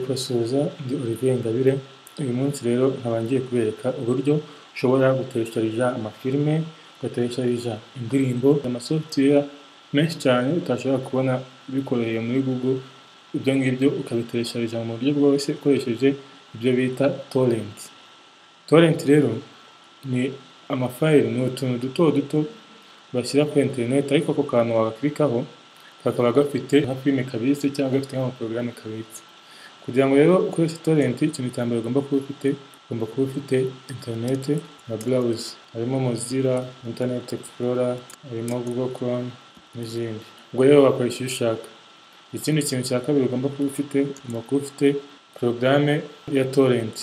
Basuhuza ndi Olivier Ingabire, uyu munsi rero nkaba ngiye kubereka uburyo ushobora gutesharija amafilime, ugatesharija indirimbo, amasofutuweya menshi cyane utashobora kubona bikoreye muri Google, ibyo ngibyo ukabitesharija mu buryo bworoshye ukoresheje ibyo bita torenti. Torenti rero ni amafayili, ni utuntu duto duto bashyira kuri interineti ariko ako kantu wagakirikaho kakaba gafite nka filime kabitse cyangwa gafite nk'amaporogaramu kabitse. Kugira ngo rero ukoreshe torenti ikintu cya mbere ugomba kuba ufite, ugomba kuba ufite interineti na burawuza. Harimo mozilla, interineti egisipulora, harimo gugo koromu n'izindi. Ubwo rero wakoresha iyo ushaka. Ikindi kintu cya kabiri ugomba kuba ufite, ugomba kuba ufite porogaramu ya torenti.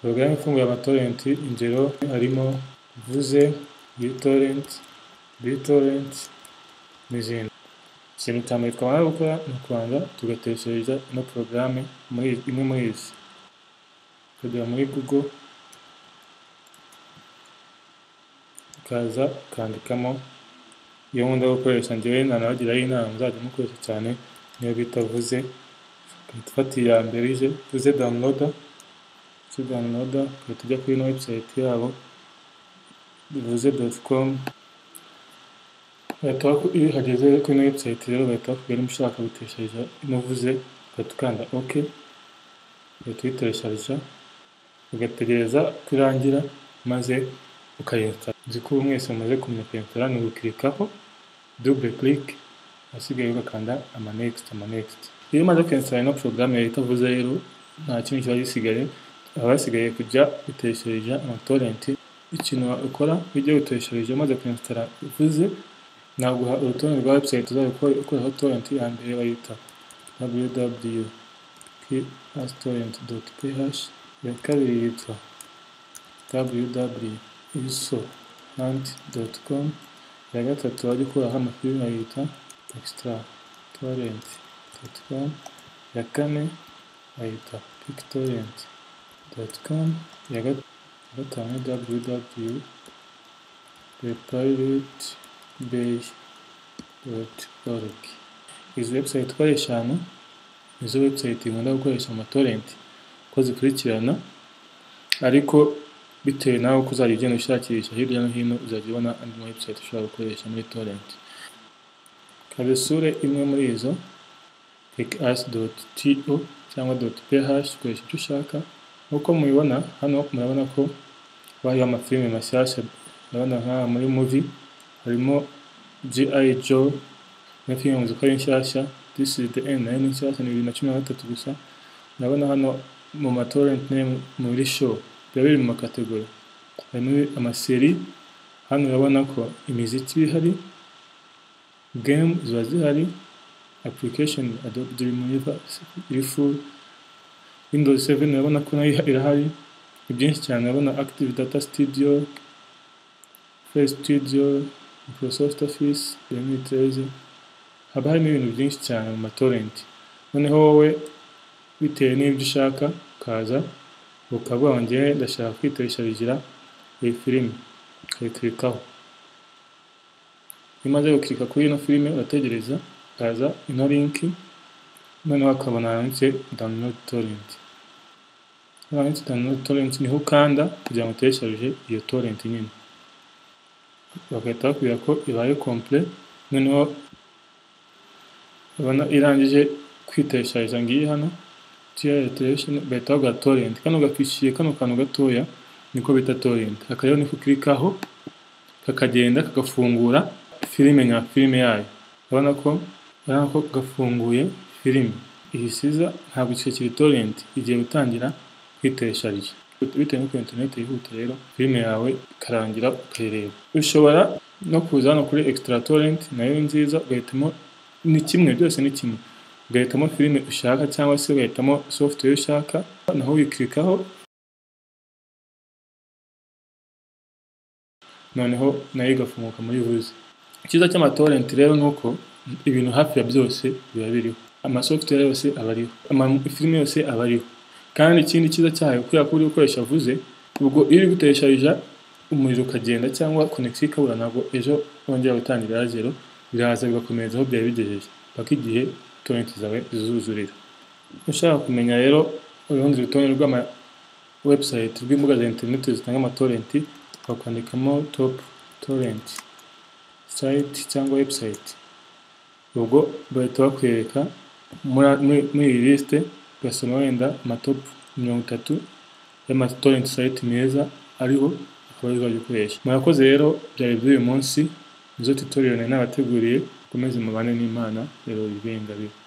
Porogaramu ifunguye amatorenti, ingero harimo vuze, yitorenti, bitorenti n'izindi. Ikintu cya mbere twamara gukora ni ukubanza tugateshereza ino porogaramu muri imwe muri izi. Ukagera muri gugo, ukaza ukandikamo iyo nkunda gukoresha njyewe nanabagiraho inama muzajya mukoresha cyane niyo bita vuze, ugahita ufata iya mbere ije vuze dawuniroda, vuze dawuniroda ugahita ujya kuri ino webusayiti yabo vuze doti komu, iyo uhageze kuri ino webusayiti rero bahita bakubwira niba ushaka guteshereza ino vuze, ugahita ukanda oke, ugahita uyiteshereza, ugategereza ko irangira maze ukayinsitara. Nzi ko ubu mwese mumaze kumenya kuyinsitara ni ugukirikaho dubule kirike, ahasigaye ugakanda ama nekisiti, ama nekisiti. Iyo umaze kuyinsitara ino porogaramu yahita ivuze rero nta kindi kiba gisigaye, haba hasigaye kujya guteshereza amatorenti. Ikintu wakora ujye guteshereza umaze kuyinsitara ivuze, naguha urutonde rwa webusayiti uzajya ukoraho torenti ya mbere bayita www kiasitorenti doti ph, iya kabiri yitwa www iso hanti doti komu, iya gatatu wajya ukuraho amafilime yita ekisitara torenti doti komu, iya kane bayita pikitorenti doti komu, iya gatanu www repayiriti beyi doti orugi. Izi webusayiti uko ari eshanu nizo webusayiti nkunda gukoresha amatorenti uko zikurikirana ariko bitewe nawe uko uzajya ugenda ushakisha hirya no hino uzajya ubona andi ma webusayiti ushobora gukoresha muri torenti ukaba usure imwe muri izo pekasi doti tiyo cyangwa doti pehashi ukoresha icyo ushaka nk'uko mubibona hano murabona ko bariho amafilime mashyashya urabona nk'aha muri muvi harimo ji ayi jo na filime zikora inshyashya this is the end nayo ni nshyashya ni bibiri na cumi na gatatu gusa urabona hano mu matorenti name muri show biba biri mu makategori harimo amaseri hano urabona ko imiziki iba ihari game ziba zihari application adobe dreamweaver iri full windows 7 urabona ko nayo irahari ni byinshi cyane urabona active data studio face studio microsoft office remitereze haba harimo ibintu byinshi cyane mu matorenti noneho wowe bitewe n'ibyo ushaka ukaza ukavuga ngo ngewe ndashaka kwitesharijira iyi filime ukayikirikaho iyo umaze gukirika kuri ino filime urategereza ukaza ino linki noneho akabona handitse download torrent handitse download torrent niho ukanda kugira ngo utesharije iyo torrent nyine bagahita bakubwira ko ibaye komple noneho ubona irangije kwiteshayiza ngiyi hano tiyareteresheni bahita baguha torenti kano gafishiye kano kantu gatoya niko bita torenti aka rero niko ukirikaho kakagenda kagafungura filime nka filime yayo urabona ko urabona ko gafunguye filime iyi siza ntabwo kiri torenti igiye gutangira kwitesharija bitewe n'uko interineti yihuta rero filime yawe ikarangira ukayireba ushobora no kuza hano kuri ekisitara torenti nayo nziza ugahitamo ni kimwe byose ni kimwe ugahitamo filime ushaka cyangwa se ugahitamo software ushaka naho wikirikaho noneho nayo igafunguka muri vuze icyiza cy'amatorenti rero ni uko ibintu hafi ya byose biba biriho amasoftware yose aba ariho amafilime yose aba ariho kandi ikindi cyiza cyayo kubera ko uri gukoresha vuze ubwo iyo uri gutesharija umuriro ukagenda cyangwa konegisiyo ikabura ntabwo ejo wongera gutangira zero biraza bigakomereza aho byari bigejeje paka igihe torenti zawe zizuzurira ushaka kumenya rero urundi rutonde rw'ama website rw'imbuga za interineti zitanga amatorenti bakandikamo top torrent site cyangwa website ubwo bahita bakwereka muri- muri- muri iyi lisite ugasoma wenda amatop mirongo itatu y'amatorenti site meza ariho akaba arizo wajya ukoresha murakoze rero byari by'uyu munsi nizo tutorial nari nabateguriye mukomeze mubane n'imana rero bibenga bibe